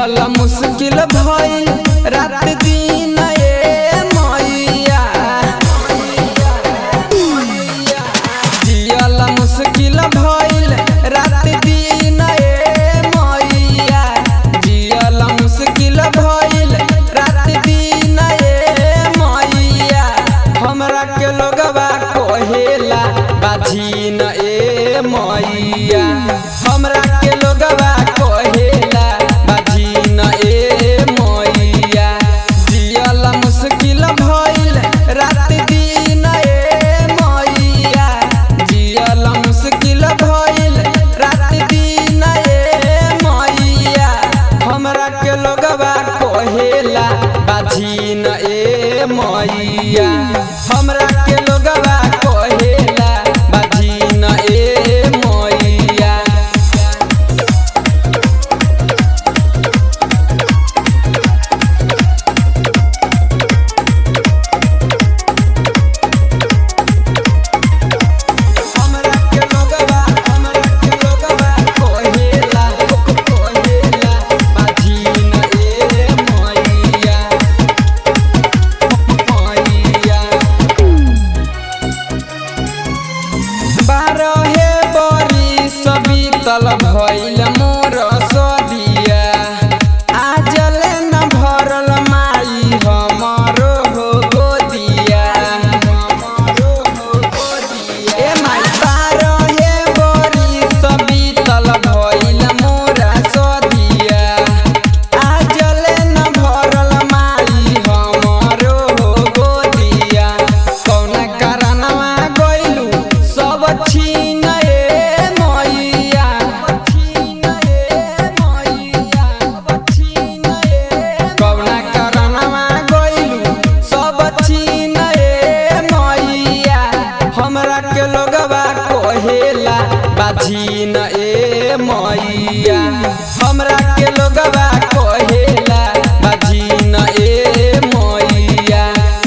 जियल मुश्किल भइल रात दिन ए मैया जियल मुश्किल भइल रात दिन ए मैया जियल मुश्किल भइल रात दिन ए मैया हमरा के लोगवा कहेला बाझीन ए मैया हमरा के लोगवा कहेला बाझीन ए मैया जियल मुश्किल भइल रात दिन ए मैया जियल मुश्किल भइल रात दिन ए मैया हमरा के लोगवा कहेला बाझीन ए मैया हमरा के लोगवा कहेला बाझीन ए मैया हमरा के लोगवा हमरा के लोगवा कहेला कहेला बाझीन ए मैया मैया बारहे बरिस बीतल भइल मोर सदिया आजल न भरल माई हमरो हो गोदिया ए माई बारहे बरिस बीतल भइल मोर सदिया आजल न भरल माई हमरो हो गोदिया कौना कारणवा गइलू सब छीन ए मैया कौना कारणवा गइलू सब छीन ए मैया हमरा के लोगवा कहेला बाझीन ए मैया हमरा के लोगवा कहेला बाझीन ए मैया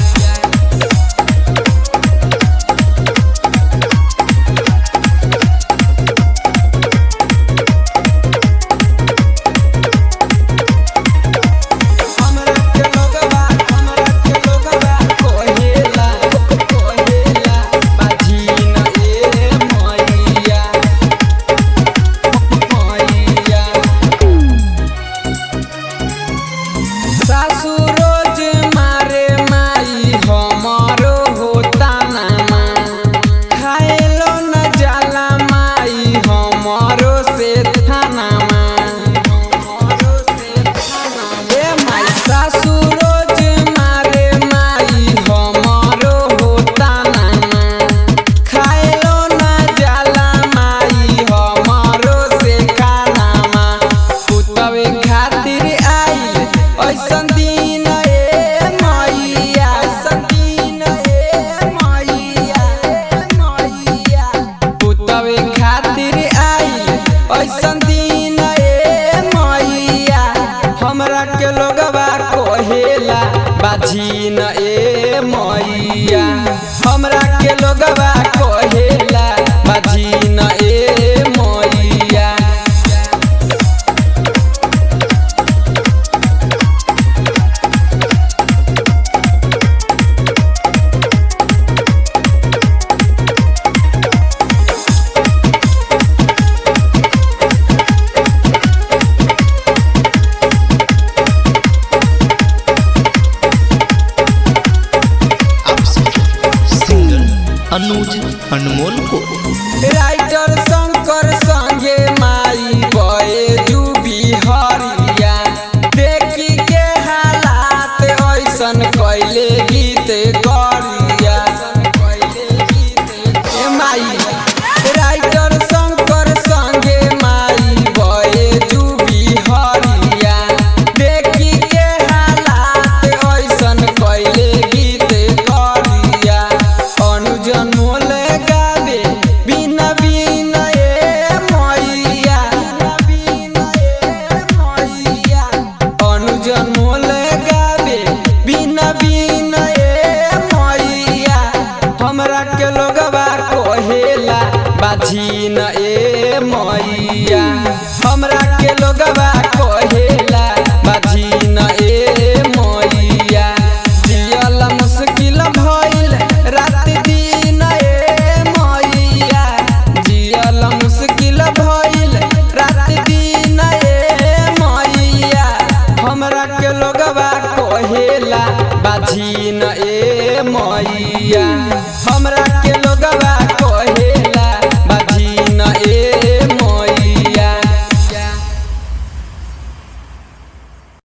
हमरा के लोगवा हमरा के लोगवा कहेला कहेला बाझीन ए मैया मैया सासु रोज मारे माई हमरो होता नामा खाएलो न जाला माई हमरो से थानामा ए माई सासु रोज मारे माई हमरो होता नामा खाएलो न जाला माई हमरो से खानामा पुतवे खातिर आई ऐसन दिन ए मैया ऐसन दिन ए मैया मैया पुतवे खातिर आई ऐसन दिन ए मैया हमरा के लोगवा कहेला बाझीन ए मैया हमरा के लोगवा कहेला बाझीन ए मैया आप सुन रहे हैं सिंगर अनुज अनमोल को